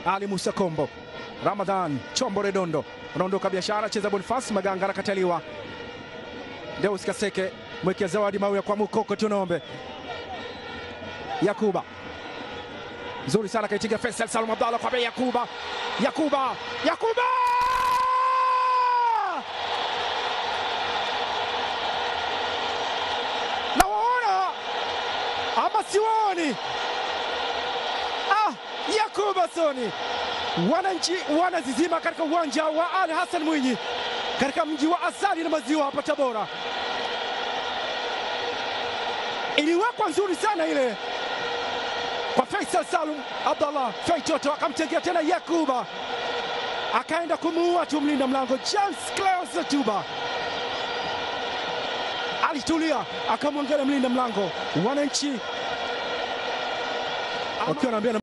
Ali Musa Kombo, Ramadhan Chombo Redondo, anaondoka biashara, cheza Bonifasi Maganga, anakataliwa. Deus Kaseke mwekea zawadi Mauya kwa Mukoko Tunombe, Yakuba nzuri sana kaitiga Faisal Salum Abdallah kwa bei Yakuba, Yakuba, Yakuba nawaona ama siwaoni? Ah, Yakuba Soni, wananchi wanazizima katika uwanja wa Ali Hassan Mwinyi katika mji wa asali na maziwa hapa Tabora. Iliwekwa nzuri sana ile kwa Faisal Salum Abdallah Feitoto, akamtegea tena Yakuba, akaenda kumuua tu mlinda mlango James Cleos Tuba alitulia akamwangalia mlinda mlango, wananchi wakiwa wanaambia